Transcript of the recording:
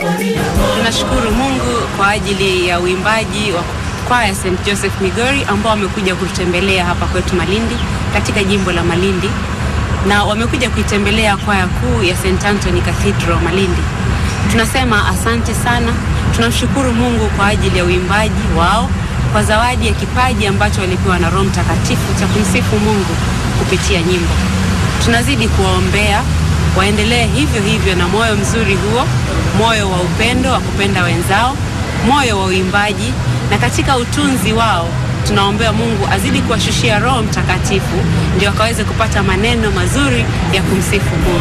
Tunashukuru Mungu kwa ajili ya uimbaji wa kwaya St Joseph Migori ambao wamekuja kututembelea hapa kwetu Malindi katika jimbo la Malindi, na wamekuja kuitembelea kwaya kuu ya St Anthony Cathedral Malindi. Tunasema asante sana. Tunamshukuru Mungu kwa ajili ya uimbaji wao, kwa zawadi ya kipaji ambacho walipewa na Roho Mtakatifu cha kumsifu Mungu kupitia nyimbo. Tunazidi kuwaombea waendelee hivyo hivyo na moyo mzuri huo, moyo wa upendo wa kupenda wenzao, moyo wa uimbaji, na katika utunzi wao tunaombea Mungu azidi kuwashushia Roho Mtakatifu ndio wakaweze kupata maneno mazuri ya kumsifu Mungu.